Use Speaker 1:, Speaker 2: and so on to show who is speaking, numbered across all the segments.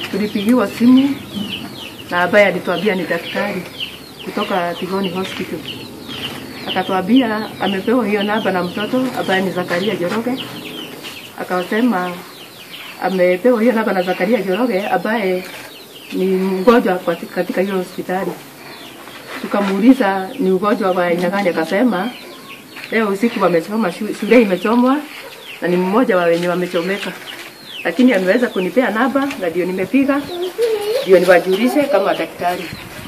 Speaker 1: tulipigiwa simu na ambaye alituambia ni daktari kutoka Tigoni Hospital. Akatuambia amepewa hiyo namba na mtoto ambaye ni Zakaria Joroge. Akasema amepewa hiyo namba na Zakaria Joroge ambaye ni mgonjwa kwa- katika hiyo hospitali. Tukamuuliza ni ugonjwa wa aina gani, akasema leo usiku wamechoma, shu- shule imechomwa na ni mmoja wa wenye wamechomeka, lakini ameweza kunipea namba na ndio nimepiga ndio niwajulishe kama daktari.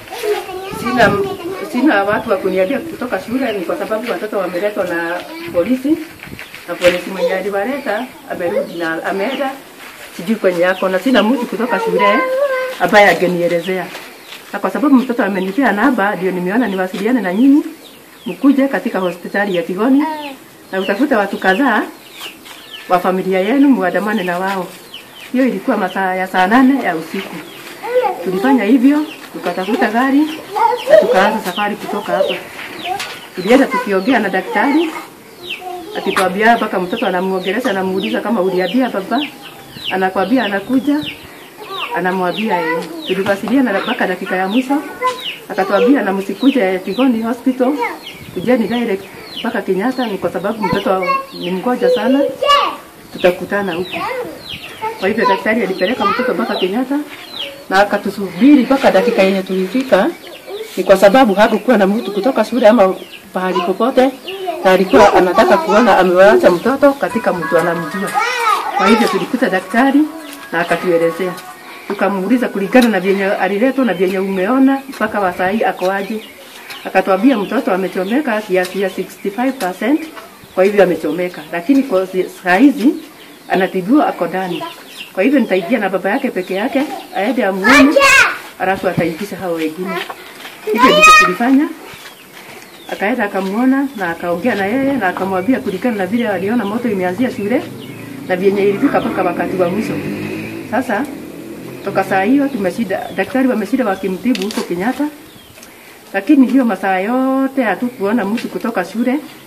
Speaker 1: Sina, sina watu wa kuniambia kutoka shule, ni kwa sababu watoto wameletwa na polisi na polisi mwenye aliwaleta amerudi na ameenda sijui kwenye yako, na sina mtu kutoka shule ambaye angenielezea. Na kwa sababu mtoto amenipea namba, ndio nimeona niwasiliane na nyinyi mkuje katika hospitali ya Tigoni na utafute watu kadhaa wa familia yenu muandamane na wao. Hiyo ilikuwa masaa ya saa nane ya usiku. Tulifanya hivyo, tukatafuta gari na tukaanza safari kutoka hapa. Tulienda tukiongea na daktari akituambia mpaka mtoto anamuongelesha, anamuuliza kama uliambia baba, anakwambia anakuja, anamwambia yeye. Tuliwasiliana mpaka dakika ya mwisho, akatuambia na msikuje Tigoni Hospital, kujeni direct mpaka Kenyatta, ni kwa sababu mtoto ni mgonjwa sana, tutakutana huko. Kwa hivyo daktari alipeleka mtoto mpaka Kenyatta na akatusubiri mpaka dakika yenye tulifika, ni kwa sababu hakukuwa na mtu kutoka shule ama pahali popote, na alikuwa anataka kuona amewacha mtoto katika mtu anamjua. Kwa hivyo tulikuta daktari na akatuelezea, tukamuuliza kulingana na vyenye aliletwa na vyenye umeona mpaka wa saa hii ako aje. Akatuambia mtoto amechomeka kiasi ya 65%, kwa hivyo amechomeka, lakini kwa saa hizi anatibiwa ako ndani. Kwa hivyo nitaingia na baba yake peke yake aende amuone, alafu ataingisha hao wengine. Hivyo ndivyo tulifanya. Akaenda akamuona na akaongea na yeye na akamwambia kulingana na vile aliona moto imeanzia shule na vyenye ilifika mpaka wakati wa mwisho. Sasa toka saa hiyo tumeshida, daktari wameshida wakimtibu huko Kenyatta, lakini hiyo masaa yote hatukuona mtu kutoka shule